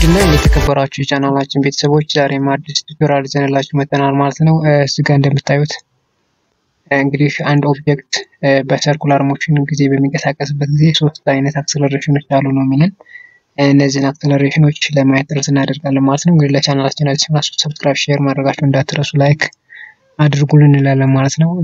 ውድና የተከበራችሁ የቻናላችን ቤተሰቦች ዛሬም አዲስ ቱቶሪያል ይዘንላችሁ መጥተናል ማለት ነው። እዚህ ጋር እንደምታዩት እንግዲህ አንድ ኦብጀክት በሰርኩላር ሞሽን ጊዜ በሚንቀሳቀስበት ጊዜ ሶስት አይነት አክሰለሬሽኖች አሉ ነው የሚለን። እነዚህን አክሰለሬሽኖች ለማየት ጥረት እናደርጋለን ማለት ነው። እንግዲህ ለቻናላችን አዲስ ሆናችሁ ሰብስክራይብ፣ ሼር ማድረጋችሁ እንዳትረሱ፣ ላይክ አድርጉልን እንላለን ማለት ነው።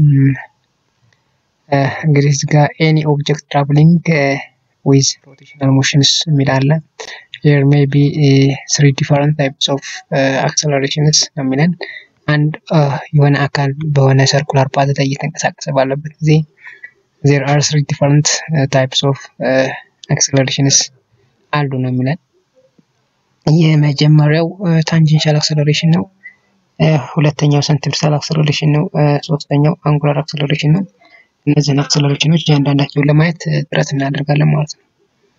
እንግዲህ እዚህ ጋር ኤኒ ኦብጀክት ትራቭሊንግ ዊዝ ሮቴሽናል ሞሽንስ የሚል አለ። there may be uh, three different types of uh, accelerations ነው የሚለን አንድ የሆነ አካል በሆነ ሰርኩላር ፓዝ ላይ እየተንቀሳቀሰ ባለበት ጊዜ there are three different uh, types of uh, accelerations አሉ ነው የሚለን የመጀመሪያው ታንጀንሻል አክሰለሬሽን ነው ሁለተኛው ሰንትሪፒታል አክሰለሬሽን ነው ሶስተኛው አንጉላር አክሰለሬሽን ነው እነዚህን አክሰለሬሽኖች እያንዳንዳቸውን ለማየት ጥረት እናደርጋለን ማለት ነው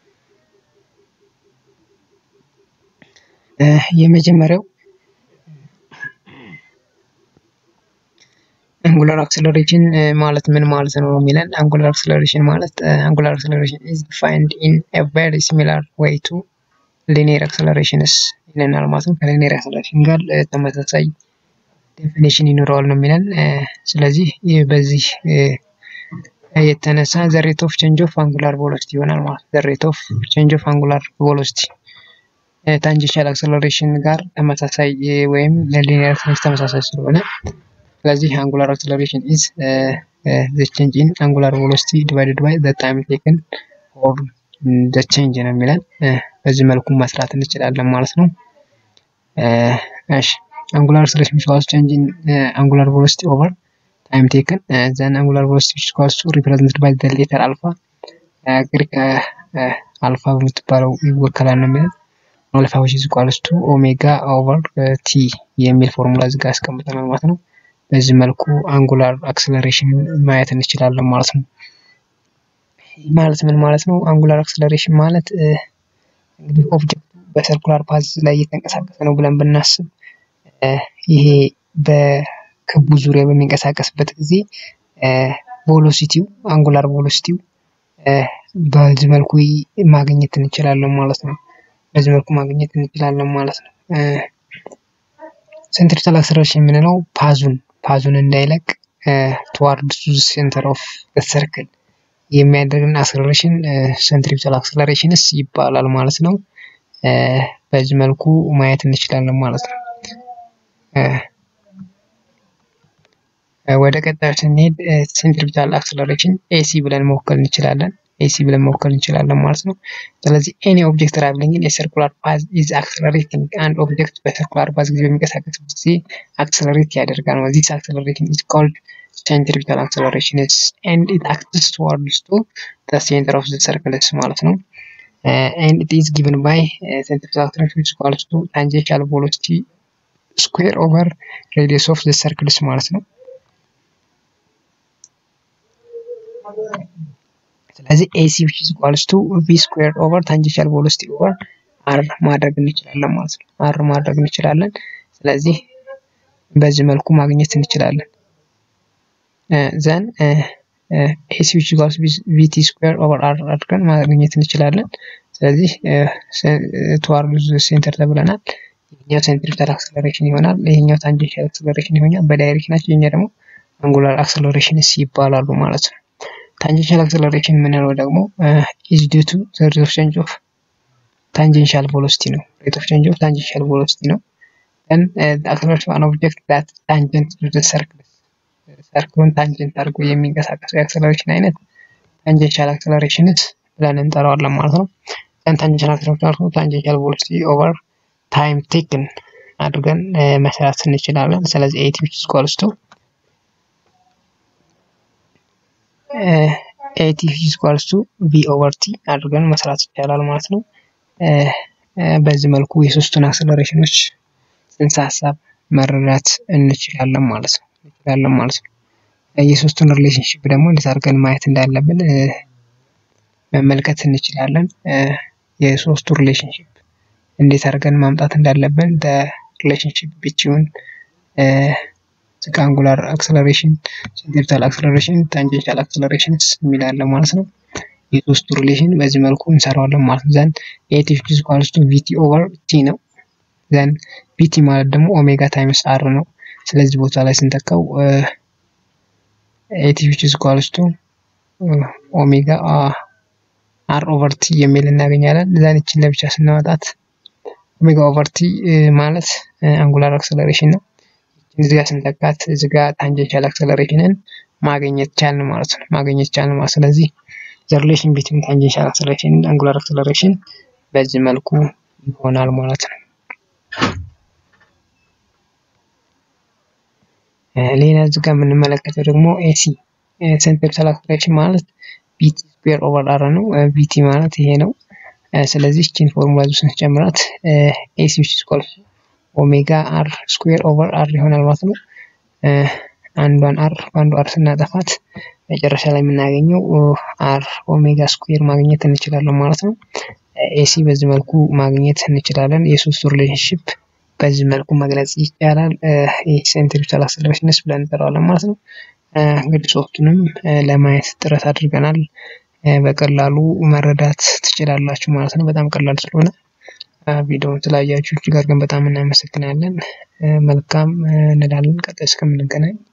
የመጀመሪያው አንጉላር አክሰለሬሽን ማለት ምን ማለት ነው የሚለን አንጉላር አክሰለሬሽን ማለት አንጉላር አክሰለሬሽን ኢዝ ዲፋይንድ ኢን ኤ ቬሪ ሲሚላር ዌይ ቱ ሊኒየር አክሰለሬሽንስ ይለናል ማለት ነው። ከሊኒየር አክሰለሬሽን ጋር ተመሳሳይ ዴፊኒሽን ይኖረዋል ነው የሚለን። ስለዚህ በዚህ የተነሳ ዘ ሬት ኦፍ ቼንጅ ኦፍ አንጉላር ቬሎሲቲ ይሆናል ማለት ዘ ሬት ኦፍ ቼንጅ ኦፍ አንጉላር ቬሎሲቲ ታንጀንሻል አክሰለሬሽን ጋር ተመሳሳይ ወይም ለሊኒየር አክሰለሬሽን ተመሳሳይ ስለሆነ ስለዚህ አንጉላር አክሰለሬሽን ኢዝ ዘ ቼንጅ ኢን አንጉላር ቬሎሲቲ ዲቫይድድ ባይ ዘ ታይም ቴክን ኦር ዘ ቼንጅ ነው የሚለን። በዚህ መልኩ መስራት እንችላለን ማለት ነው። እሺ አንጉላር አክሰለሬሽን ኢኳልስ ቼንጅ ኢን አንጉላር ቬሎሲቲ ኦቨር ታይም ቴክን ዘን አንጉላር ቬሎሲቲ ኢኳልስ ቱ ሪፕሬዘንትድ ባይ ዘ ሌተር አልፋ ግሪክ አልፋ በምትባለው ይወከላል ነው የሚለን። አልፋ ዊች ኢዝ ኢኳልስ ቱ ኦሜጋ ኦቨር ቲ የሚል ፎርሙላ እዚህ ጋር አስቀምጠናል ማለት ነው። በዚህ መልኩ አንጉላር አክሰለሬሽን ማየት እንችላለን ማለት ነው። ማለት ምን ማለት ነው? አንጉላር አክሰለሬሽን ማለት እንግዲህ ኦብጀክቱ በሰርኩላር ፓዝ ላይ እየተንቀሳቀሰ ነው ብለን ብናስብ ይሄ በክቡ ዙሪያ በሚንቀሳቀስበት ጊዜ ቬሎሲቲው አንጉላር ቬሎሲቲው በዚህ መልኩ ማግኘት እንችላለን ማለት ነው። በዚህ መልኩ ማግኘት እንችላለን ማለት ነው። ሴንትሪፒታል አክሰለሬሽን የምንለው ፓዙን ፓዙን እንዳይለቅ ትዋርድ ሴንተር ኦፍ ሰርክል የሚያደርግን አክሰለሬሽን ሴንትሪፒታል አክሰለሬሽንስ ይባላል ማለት ነው። በዚህ መልኩ ማየት እንችላለን ማለት ነው። ወደ ቀጣዩ ስንሄድ ሴንትሪፒታል አክሰለሬሽን ኤሲ ብለን መወከል እንችላለን። ኤሲ ብለን መወከል እንችላለን ማለት ነው። ስለዚህ ኤኒ ኦብጀክት ትራቭሊንግ ኢን ሰርኩላር ፓዝ ኢዝ አክሰለሬቲንግ አንድ ኦብጀክት በሰርኩላር ፓዝ ጊዜ በሚንቀሳቀስበት ጊዜ አክሰለሬት ያደርጋል ነው። ዚስ አክሰለሬሽን ኢዝ ኮልድ ሴንትሪፒታል አክሰለሬሽን ኤንድ ኢት አክትስ ቱዋርድስ ቱ ዘ ሴንተር ኦፍ ዘ ሰርክልስ ማለት ነው። ኤንድ ኢት ኢዝ ጊቨን ባይ ሴንትሪፒታል አክሰለሬሽን ኢዝ ኢኳልስ ቱ ታንጀንሻል ቬሎሲቲ ስኩዌር ኦቨር ሬዲየስ ኦፍ ዘ ሰርክልስ ማለት ነው። ስለዚህ ኤሲ ዊች ኢዝ ኢኳልስ ቱ ቪ ስኩዌር ኦቨር ታንጀንሻል ቬሎሲቲ ኦቨር አር ማድረግ እንችላለን ማለት ነው። አር ማድረግ እንችላለን። ስለዚህ በዚህ መልኩ ማግኘት እንችላለን። ዘን ኤሲ ዊች ኢኳልስ ቪቲ ስኩዌር ኦቨር አር አድርገን ማግኘት እንችላለን። ስለዚህ ትዋርድ ሴንተር ተብለናል። ይሄኛው ሴንትሪፒታል አክሰለሬሽን ይሆናል። ይሄኛው ታንጀንሻል አክሰለሬሽን ይሆናል። በዳይሬክሽናቸው ይሄኛ ደግሞ አንጉላር አክሰለሬሽንስ ይባላሉ ማለት ነው። ታንጀንሻል አክሰለሬሽን የምንለው ደግሞ ኢዝ ዲው ቱ ዘ ሬት ኦፍ ቼንጅ ኦፍ ታንጀንሻል ቬሎሲቲ ነው። ሬት ኦፍ ቼንጅ ኦፍ ታንጀንሻል ቬሎሲቲ ነው። then uh, the acceleration of an object that tangent to the circle ሰርክሉን ታንጀንት አድርጎ የሚንቀሳቀሰው የአክሰለሬሽን አይነት ታንጀንሻል አክሰለሬሽንስ ብለን እንጠራዋለን ማለት ነው። then ታንጀንሻል አክሰለሬሽን ታንጀንሻል ቬሎሲቲ ኦቨር ታይም ቴክን አድርገን መስራት እንችላለን። ስለዚህ ኤቲ ዊች ኢዝ ኢኳልስ ቱ ኤቲ ዊች ኢዝ ኢኳልስ ቱ ቪ ኦቨር ቲ አድርገን መስራት ይቻላል ማለት ነው። በዚህ መልኩ የሶስቱን አክሰለሬሽኖች ጽንሰ ሀሳብ መረዳት እንችላለን ማለት ነው እንችላለን ማለት ነው። የሶስቱን ሪሌሽንሽፕ ደግሞ እንዴት አድርገን ማየት እንዳለብን መመልከት እንችላለን። የሶስቱ ሪሌሽንሽፕ እንዴት አድርገን ማምጣት እንዳለብን ሪሌሽንሽፕ ቢትዊን አንጉላር አክሰለሬሽን፣ ሴንትሪፒታል አክሰለሬሽን፣ ታንጀንሻል አክሰለሬሽንስ የሚላለ ማለት ነው። የሶስቱ ሪሌሽን በዚህ መልኩ እንሰራዋለን ማለት ነው። ዘን ኤቲ ዊች ኢዝ ኢኳልስ ቱ ቪቲ ኦቨር ቲ ነው። ዘን ቪቲ ማለት ደግሞ ኦሜጋ ታይምስ አር ነው። ስለዚህ ቦታ ላይ ስንተካው ኤቲ ዊች ኢዝ ኢኳልስ ቱ ኦሜጋ አር ኦቨር ቲ የሚል እናገኛለን። ዘን ይችን ለብቻ ስናወጣት ኦሜጋ ኦቨር ቲ ማለት አንጉላር አክሰለሬሽን ነው። እዚህ ጋር ስንተካት እዚህ ጋር ታንጀንሻል አክሰለሬሽንን ማግኘት ቻልን ማለት ነው። ማግኘት ቻልን ማለት ስለዚህ ዘ ሪሌሽን ቢትዊን ታንጀንሻል አክሰለሬሽን እና አንጉላር አክሰለሬሽን በዚህ መልኩ ይሆናል ማለት ነው። ሌላ እዚህ ጋር የምንመለከተው ደግሞ ኤሲ ሴንትሪፔታል አክሰለሬሽን ማለት ቢቲ ስኩዌር ኦቨር አር ነው። ቢቲ ማለት ይሄ ነው። ስለዚህ ይህችን ፎርሙላ ዙ ስንጨምራት ኤሲ ዊች ኢዝ ኢኳል ኦሜጋ አር ስኩዌር ኦቨር አር ይሆናል ማለት ነው። አንዷን አር በአንዱ አር ስናጠፋት መጨረሻ ላይ የምናገኘው አር ኦሜጋ ስኩዌር ማግኘት እንችላለን ማለት ነው። ኤሲ በዚህ መልኩ ማግኘት እንችላለን። የሶስቱ ሪሌሽንሽፕ በዚህ መልኩ መግለጽ ይቻላል። ሴንትሪፔታል አክሰለሬሽንስ ብለን እንጠራዋለን ማለት ነው። እንግዲህ ሶስቱንም ለማየት ጥረት አድርገናል። በቀላሉ መረዳት ትችላላችሁ ማለት ነው። በጣም ቀላል ስለሆነ ቪዲዮውን ስላያችሁ እጅግ አድርገን በጣም እናመሰግናለን። መልካም እንላለን። ቀጣይ እስከምንገናኝ